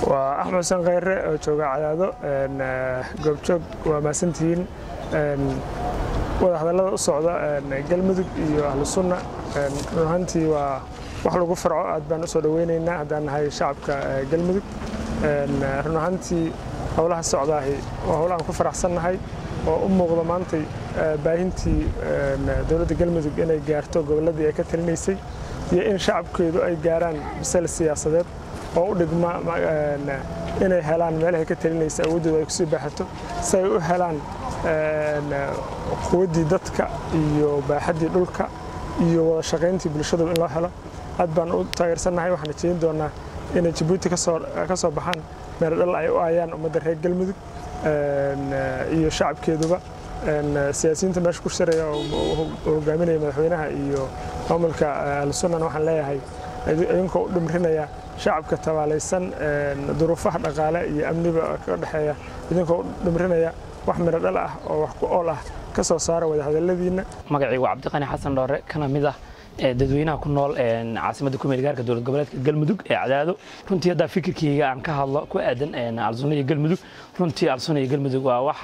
waa axmed xuseen khayre oo jooga cadaado goobjoog waa mahadsantihiin wada hadallada u socda galmudug iyo ahlu sunna run ahaantii waa wax lagu farco aad baan u soo dhoweynaynaa haddaan nahay shacabka galmudug run ahaantii howlaha socdaahi waa howl aan ku faraxsannahay oo u muuqda maantay baahintii dowladda galmudug inay gaarto gobolladii ay ka talinaysay iyo in shacabkeedu ay gaaraan bisal siyaasadeed oo u dhigma inay helaan meelahay ka talinaysa awooddooda ay kusii baaxato si ay u helaan quwaddii dadka iyo baaxaddii dhulka iyo wada shaqayntii bulshadu in loo helo aad baan u taageersannahay waxaan jeedin doonaa inay jabuuti ka soo baxaan meeldhal ay u aayaan ummadda reer galmudug iyo shacabkeeduba siyaasiyiinta meesha ku shiraya oo hogaaminaya madaxweynaha iyo maamulka ahlusunnana waxaan leeyahay idinkoo u dhimrinaya shacabka tabaalaysan duruufaha dhaqaale iyo amniba ka dhexeeya idinkoo u dhimrinaya wax miro dhal ah oo wax ku ool ah ka soo saara wadahadalladiinna magacii waa cabdiqani xasan dhoore kana mid ah dadweynaha ku nool caasimadda kumeel gaarka dowlad goboleedka galmudug ee cadaado runtii haddaa fikirkeyga aan ka hadlo ku aadan alsuna iyo galmudug runtii alsuna iyo galmudug waa wax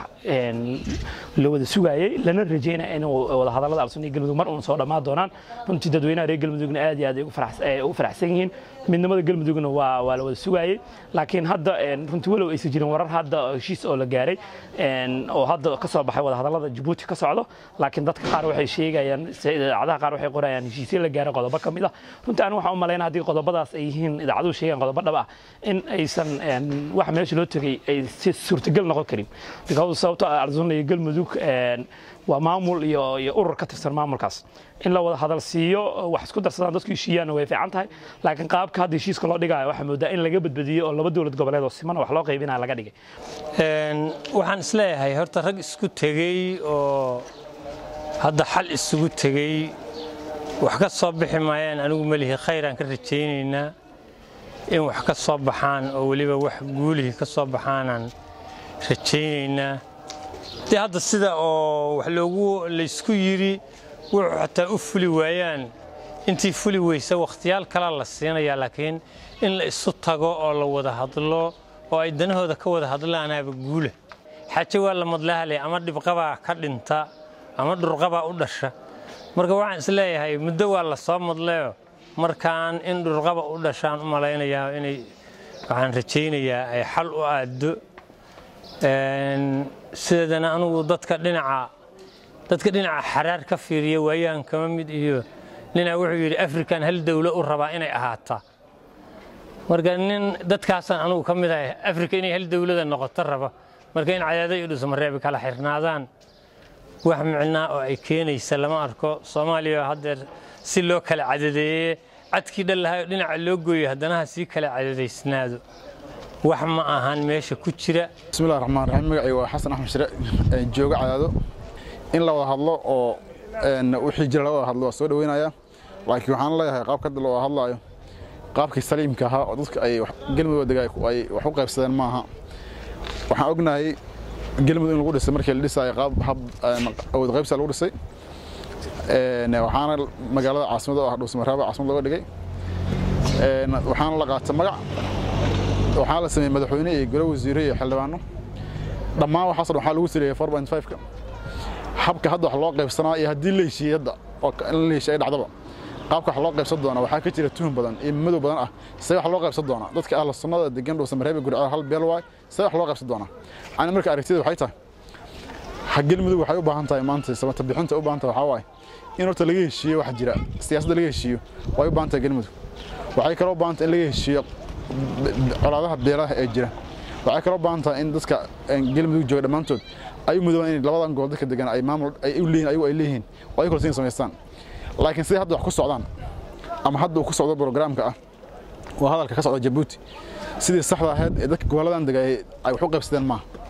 la wada sugaayey lana rajeynaya in wadahadallada alsuna iyo galmudug mar uun soo dhammaan doonaan runtii dadweynaha reer galmudugna aad iyo aad ay ugu faraxsan yihiin midnimada galmudugna waa waa la wada sugaayey laakiin hadda runtii walow aysan jirin warar hadda heshiis oo la gaaray oo hadda ka soo baxay wadahadallada jabuuti ka socdo laakiin dadka qaar waxay sheegayaan idaacadaha qaar waxay qorayaan heshiisyo la gaaray qodobo ka mid ah runtii anigu waxaan u malaynaa haddii qodobadaas ay yihiin idaacaduhu sheegaan qodobo dhab ah in aysan wax meesha loo tegay ay si suurtagal noqon karin because sababto arzuna iyo galmudug waa maamul iyo iyo urur ka tirsan maamulkaas in la wada hadal siiyo wax isku darsadaan dadku heshiiyaanna way fiican tahay laakiin qaabka hadda heshiiska loo dhigayo waxaa moodaa in laga badbadiyo oo laba dowlad goboleed oo siman wax loo qaybinaya laga dhigay waxaan isleeyahay horta rag isku tegey oo hadda xal isugu tegey wax ka soo bixi maayaan anigu melihi khayraan ka rajaynaynaa in wax ka soo baxaan oo weliba wax guulihii ka soo baxaanaan rajaynaynaa dee hadda sida oo wax loogu laysku yidhi wuxuu xataa u fuli waayaan intii fuli weysa wakhtiyaal kalaa la siinayaa laakiin in la isu tago oo la wada hadlo oo ay danahooda ka wada hadlaanaaba guula xaaje waa la madlahalay ama dhibqabaa ka dhinta ama dhurqabaa u dhasha marka waxaan isleeyahay muddo waa la soo madleyo markaan in dhurqaba u dhashaan u malaynayaa inay waxaan rajaynayaa ay xal u aaddo sideedana anugu dadka dhinaca dadka dhinaca xaraar ka fiiriya waayaan kama mid iyo ninaa wuxuu yidhi afrikan hal dawlo u rabaa inay ahaataa marka nin dadkaasaan anugu ka mid ahay afrika inay hal dawlada noqoto raba marka in cadaada iyo dhusmareebi kala xirnaadaan wax micnaa oo ay keenaysa lama arko soomaaliya haddeer si loo kala cadadeeye cadkii dhallahayo dhinaca loo gooyo haddana ha sii kala cadadaysnaado wax ma ahan meesha ku jira bismillahi raxmaan raxiim magacii waa xasan axmed shire jooga cadaado in la wada hadlo oo wixii jira laga wada hadlo waa soo dhaweynaya laakiin waxaan leeyahay qaabka hadda loo hadlaayo qaabkii saliimka ahaa oo dadka ay galmudug dega ay wax u qaybsadeen maaha waxaan ognahay galmudug in lagu dhisay markii la dhisaayo qaab hab awood qaybsa lagu dhisay waxaana magaalada caasimada oo ah dhuusmaraaba caasimad looga dhigay waxaana la qaatay magac waxaa la sameeyey madaxweyne iyo golo wasiire iyo xildhibaano dhammaan waxaasoo dhan waxaa lagu sileeyay four point five-ka habka hadda wax loo qaybsanaa iyo haddii la heshiiyey hadda oo in la heshiiyey dhacdaba qaabka wax loo qaybsan doona waxaa ka jira tuhun badan iyo madow badan ah see wax loo qaybsan doona dadka ahla sunnada degan dhuusamareebe gurceel hal beel waay see wax loo qaybsan doona ani marka aragtida waxay tahay ha galmudug waxay u baahan tahay maanta samata bixinta u baahan tahay waxaa waaye in horta laga heshiiyo wax jira siyaasadda laga heshiiyo way u baahan tahay galmudug waxay kaloo u baahan tahay in laga heshiiyo colaadaha beelaha ee jira waxay kaloo baahan tahay in dadka galmudug jooga dhammaantood ay u mudoobaan in labadan gobol dadka degan ay maamul ay u leeyihin ayagu ay leeyihiin oo ay kalsoon samaystaan laakiin sidai hadda wax ku socdaan ama hadda uu ku socdo programka ah waa hadalka ka socda jabuuti sidii saxda ahayd ee dadka gobolladan degay ay wax u qaybsadeen maaha